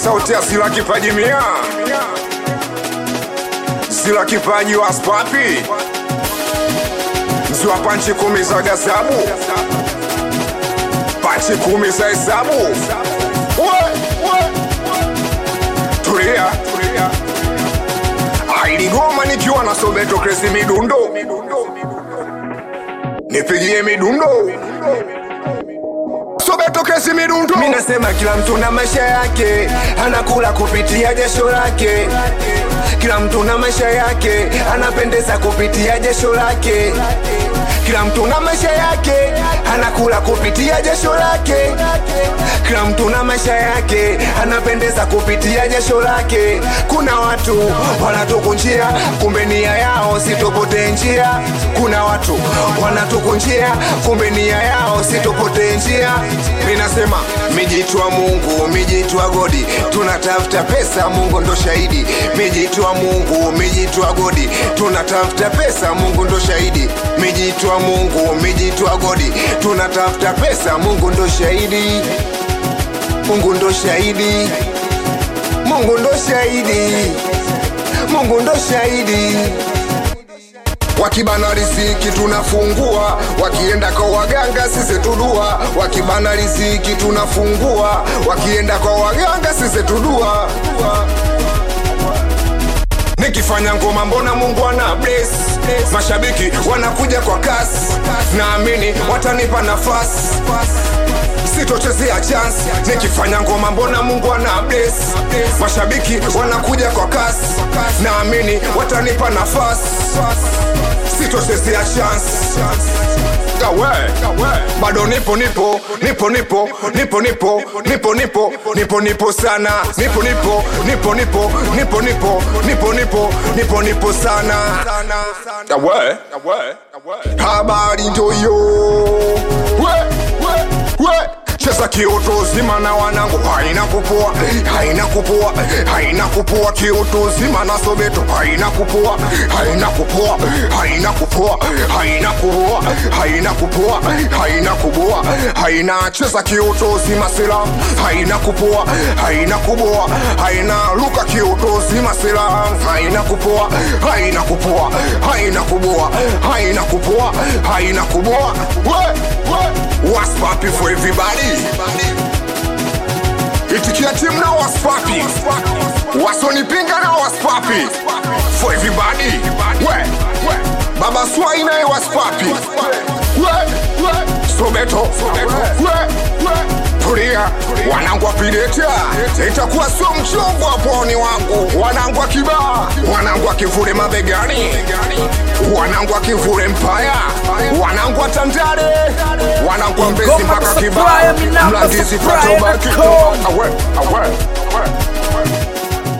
sauti ya sila kipaji mia sila kipaji wa spapi mziwa panchi kumi za gasabu panchi kumi za hesabu We, we. tulia ailigoma nikiwa na sobeto kresi midundo nipigie midundo sobeto kresi midundo mi nasema kila mtu na maisha yake anakula kupitia jasho lake kila mtu na maisha yake anapendeza kupitia jasho lake kila mtu na maisha yake anakula kupitia jasho lake kila mtu na maisha yake anapendeza kupitia jasho lake kuna watu wanatukunjia kumbe nia yao sitopotee njia kuna watu wanatukunjia kumbe nia yao sitopotee njia mi nasema mijitwa mungu mijitwa godi tunatafuta pesa mungu ndo shahidi mijitwa mungu mijitwa godi tunatafuta pesa mungu ndo shahidi mijitwa mungu mijitwa godi tunatafuta pesa mungu ndo shahidi mungu ndo shahidi mungu ndo shahidi mungu ndo shahidi wakibana riziki tunafungua wakienda kwa waganga sisi tudua wakibana riziki tunafungua wakienda kwa waganga sisi tudua nikifanya ngoma mbona mungu ana bless mashabiki wanakuja kwa kasi naamini watanipa nafasi sitochezea chance nikifanya ngoma mbona mungu ana bless mashabiki wanakuja kwa kasi naamini watanipa nafasi sitochezea chance Gawe, bado nipo nipo nipo nipo nipo nipo nipo nipo nipo nipo sana nipo nipo nipo nipo nipo nipo nipo nipo nipo nipo sana Gawe, habari ndio hiyo we we we cheza kioto zima na wanangu haina kupoa haina kupoa haina kupoa kioto zima na sobeto haina kupoa haina kupoa haina kupoa haina kupoa haina kupoa haina kuboa haina cheza kioto zima sila haina kupoa haina kuboa haina luka kioto zima sila haina kupoa haina kupoa haina kuboa haina kupoa haina kuboa we we What's poppin' for everybody? Itikia timu na what's poppin'? Wasonipinga na what's poppin'? For everybody? We, we. Baba Swai naye what's poppin'? We, we. Sobeto, we, we. Tulia, wanangu wapiletea, itakuwa sio mchongo waponi wangu, wanangu wa kibaa, wanangu wa kivule mabegani, wanangu wa kivule mpaya, wanangu wa Tandale, wanangu wa Mbezi Ngoma mpaka za kibaa, Supplier, mi namba mlandizi Supplier patobaki dot com. awe, awe, awe.